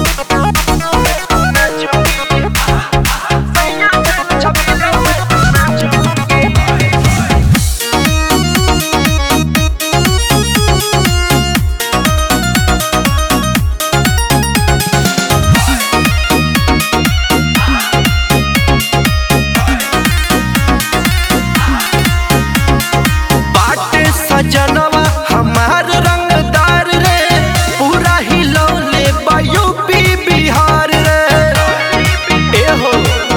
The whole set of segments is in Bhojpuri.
बाटे सजनवा हमार रंगदार रे पूरा हिलौले बा यूपी बिहार रे ए हो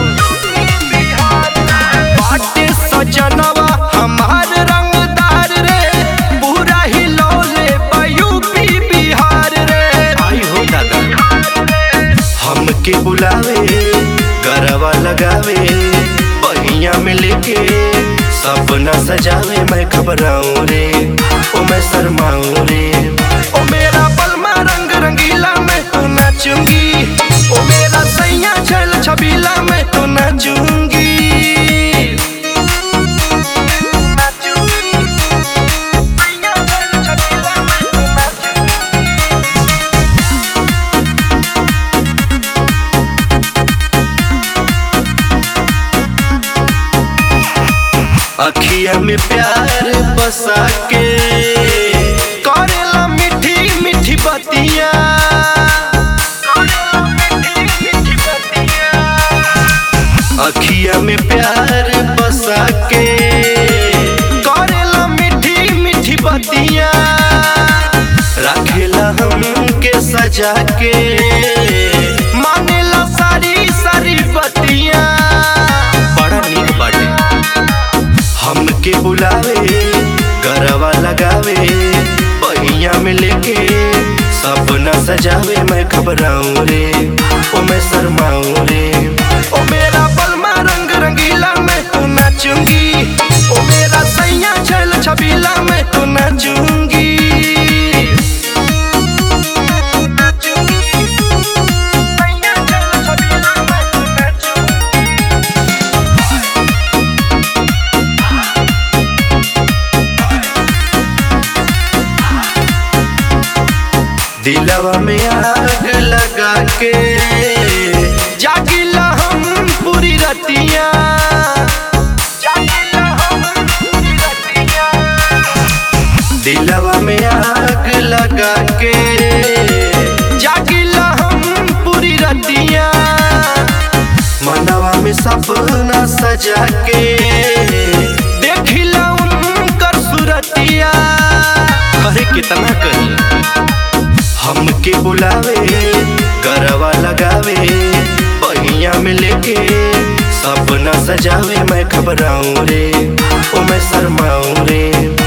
बाटे सजनवा हमार रंगदार रे पूरा हिलौले बा यूपी बिहार रे आई हो दादा हमके बुलावे गरवा लगावे बहिया में लेके सपना सजावे मैं घबराऊं रे ओ मैं शर्माऊं रे ओ मेरा पलमा रंग रंगीला मैं तो नाचूंगी ओ मेरा सैया छल छबीला मैं तो नाचूंगी सैया छल छबीला मैं तो नाचूंगी अखिया में प्यार बसा के करेला मीठी मीठी बतिया अखिया में प्यार बसा के करेला मीठी मीठी बतिया रखेला हमके सजा के मानेला सारी सारी बतिया बड़ा नीक बाटे हमके बुलावे गरवा लगावे पहिया में लेके सपना सजावे मैं घबराऊं रे ओ मैं शर्माऊं रे ओ मेरा पलमा रंग रंगीला मैं तो नाचूंगी ओ मेरा सैया छल छबीला मैं तो नाचूंगी सैया छल छबीला मैं तो नाचूंगी दिलवा में आग लगा के जागिला हम पूरी रतिया जागिला हम पूरी रतिया दिलवा में आग लगा के जागिला हम पूरी रतिया मनवा में सपना सजा के देखिला उनकर सुरतिया अरे कितना कही हमके बुलावे गरवा लगावे पहिया में लेके सपना सजावे मैं घबराऊं रे ओ मैं शर्माऊं रे